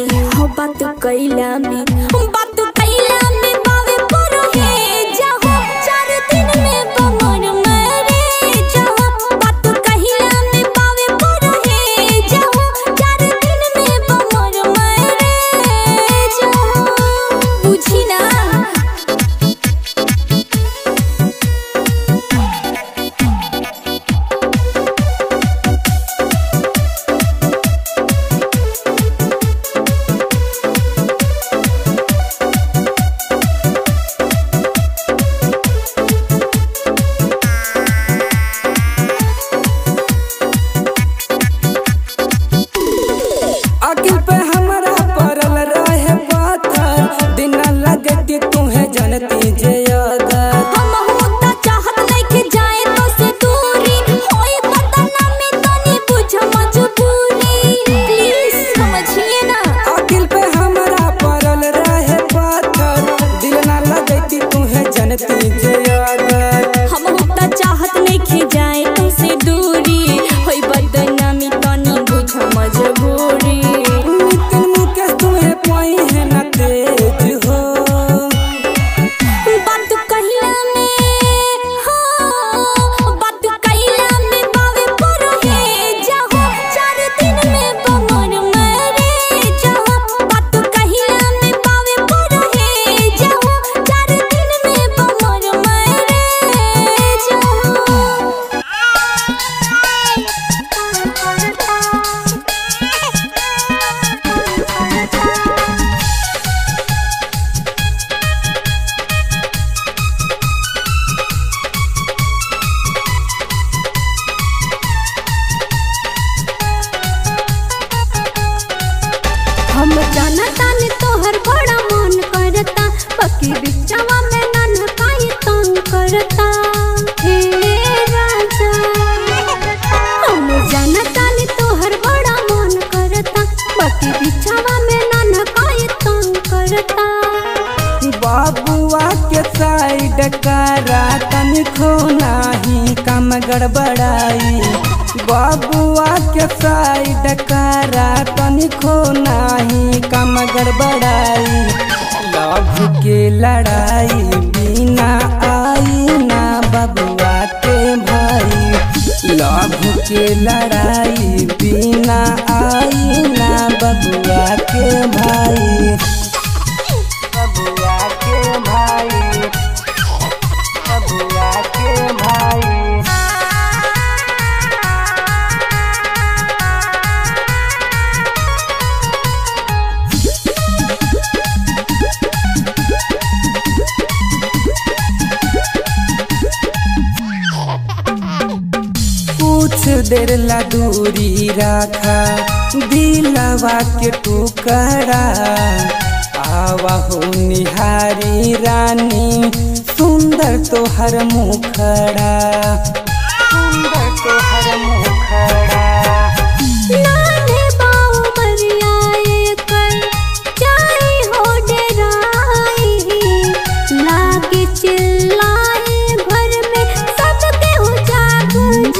हो बात कैला में बात कैला में बावे पर हे जाहो चार दिन में बमर मरे जाहो बात कैला में बावे पर हे जाहो चार दिन में बमर मरे जाहो बुझी ना अकिल पे हमरा परल रहे पाथर दिन लगती तुम्हें जनती जे अगर हम होता चाहत नइखे जाए तो से दूरी होई बदनामी तनी बुझ मजबूरी प्लीज समझिए ना अकिल पे हमरा परल रहे पाथर दिल ना लगती तुम्हें जनती जे अगर हम होता चाहत नइखे जाए तो से दूरी होई बदनामी तनी बुझ मजबूरी नितिन मुकेश तुम्हें पाई है ना तेज हो बात कहिला में हो बात कहिला में बावे पर हे जाहो चार दिन में बमर मरे जाहो बात कहिला में बावे पर हे जाहो चार दिन में बमर मरे जाहो हम जानता ने तोहर बड़ा मन करता पकी बिचवा में नन काई तंग करता हे राजा हम जानता ने तोहर बड़ा मन करता पकी बिचवा में नन काई तंग करता बाबुआ के साइड करा तनिको नाही काम गड़बड़ाई बाबुआ के साइड करा तनिको नाही काम गड़बड़ाई लव के लड़ाई बिना आई ना बबुआ के भाई लव के लड़ाई बिना आई ना बबुआ के भाई बबुआ के भाई बबुआ के भाई कुछ देर ला दूरी रखा दिलवा के टुकड़ा आवा हो निहारी रानी सुंदर तोहर मुखड़ा सुंदर तोहर मुखड़ा नाने बाऊ मरियाए कर जाई हो डराई लागे चिल्लाए घर में सबके हो जाग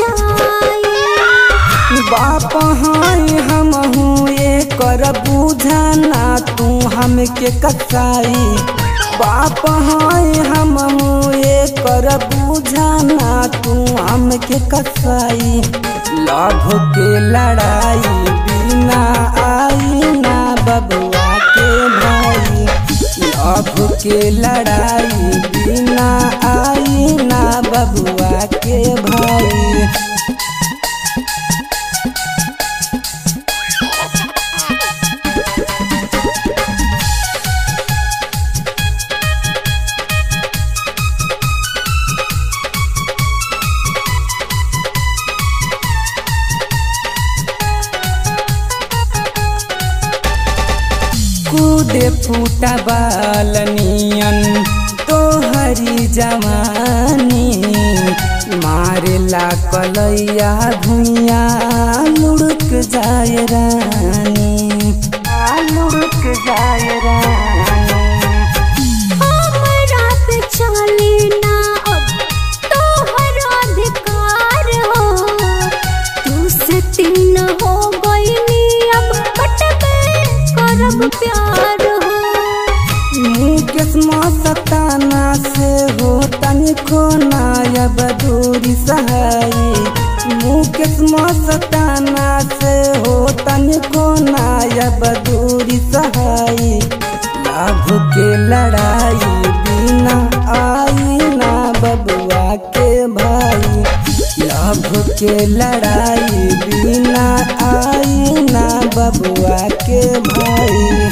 जाई बाप हाय हम हूँ ये कर बुझाना तू हमके कसाई बाप हाय हम हूँ ये कर बुझाना तू हमके कसाई लभ के लड़ाई बिना आई ना बबुआ के भाई लभ के लड़ाई बिना आई ना बबुआ के भाई कूदे फूटा बालनियन तोहरी जवानी मारेला कलैया भुइया लुढ़क जाए रानी लुढ़क जाए रानी हमरा पे चली ना अब तोहर अधिकार हो तू से तीन हो गईनी अब कटबे करब प्यार हो मुकेश मस्ताना से हो तनिको नायब दूरी सहाई मुकेश मस्ताना से हो तनिको नायब दूरी सहाई लाभ के लड़ाई बिना आई ना बबुआ के भाई लाभ के लड़ाई बिना आई ना बबुआ के भाई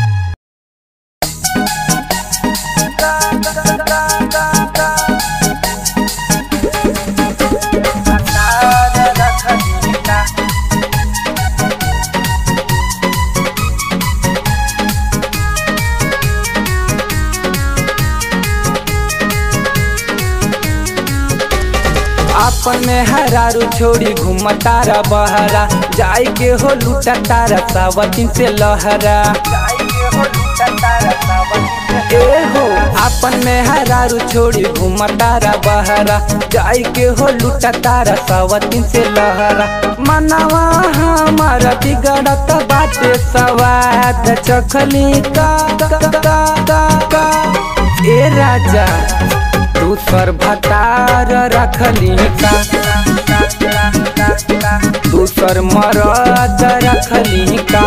अपन में हरारू छोड़ी घूम तारा बहरा जाई के हो लूटा तारा सावतीन से लहरा ए हो अपन में हरारू छोड़ी घूम तारा बहरा जाई के हो लूटा तारा सावतीन से लहरा मनवा हमारा बिगड़त बाटे सवाद चखली का का, का, का, का। ए राजा तू सर भतार रखली का तू सर मरद रखली का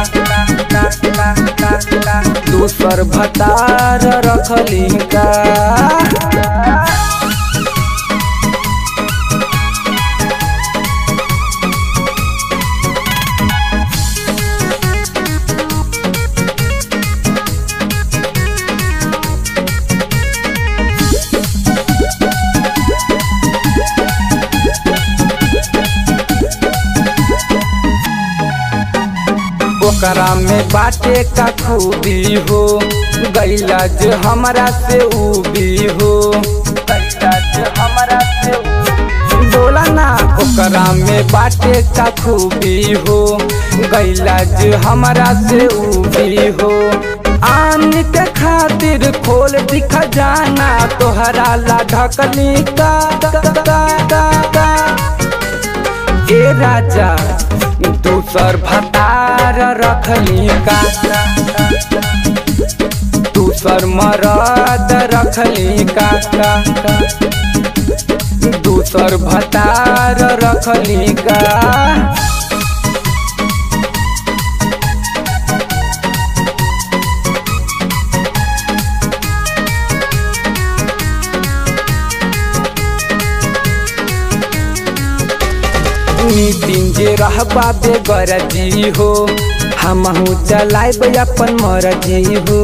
तू सर भतार रखली का ओकरा में बाटे का खूबी हो गैला जो हमरा से उबी हो गैला जो हमरा से बोला ना ओकरा में बाटे का खूबी हो गैला जो हमरा से उबी हो आन के खातिर खोल दिख जाना तोहरा ला ढकली का, का, का, का, का। ए राजा दूसर भतार रखली का दूसर मरद रखली का दूसर भतार रखली का नितिन जे रहबा बेगरजी हो हमहू चलाइब अपन मरजी हो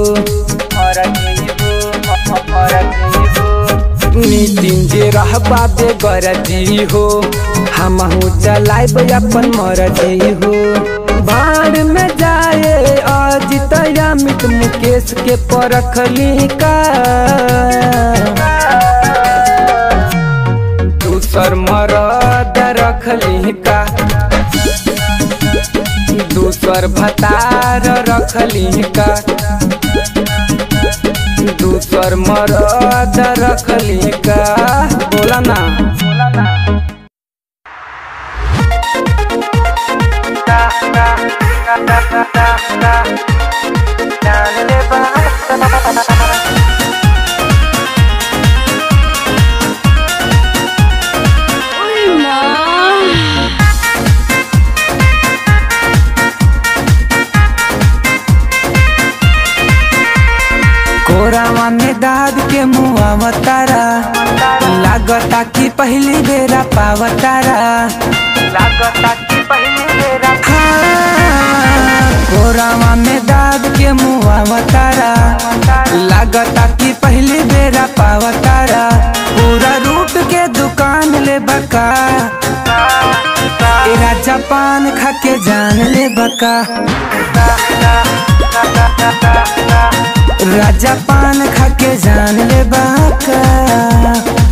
नितिन जे रहबा बेगरजी हो हमहू चलाइब अपन मरजी हो बाढ़ में जाए अजित अमित मुकेश के परखली का दूसर मरद रखली का दूसर भतार रखली का दूसर मरद रखली का बोला ना कोरावा में दाद के मुआ तारा लागता कि पहली बेरा पावतारा लागता कि पहली बेरा कोरावा में दाद के मुआ तारा लागता कि पहली बेरा पावतारा पूरा रूट के दुकान ले बका एरा जापान खा के जान ले बका राजा पान खा के जान ले बाका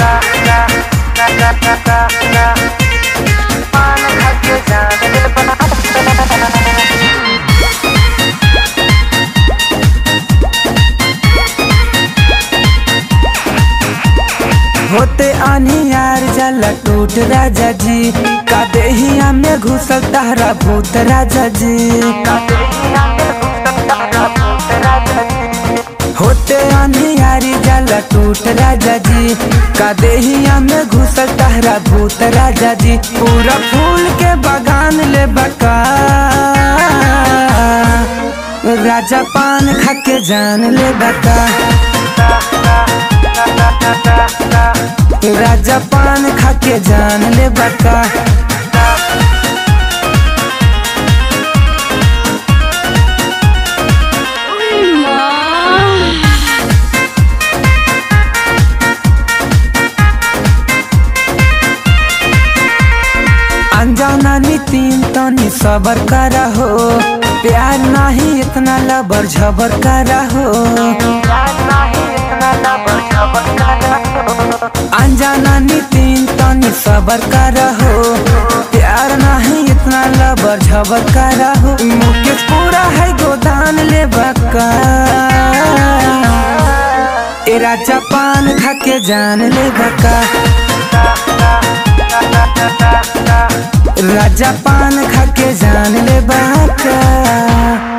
होते आनी यार जला टूट राजा जी का देहिया में घुसल तहरा भूत राजा जी का देहिया में घुसल तहरा जाला टूट राजा जी का देहिया में घुसल तहरा भूत राजा जी पूरा फूल के बगान ले बका राजा पान खा के जान ले बका राजा पान खा के जान ले बका अनजाना नितिन तनी सबर करा हो प्यार नहीं इतना लबर झबर करा हो अनजाना नितिन तनी सबर करा हो प्यार नहीं इतना लबर झबर करा हो मुकेश पूरा है गोदान ले बका ए राजा पान खा के जान ले बका राजा पान खा के जान ले बाका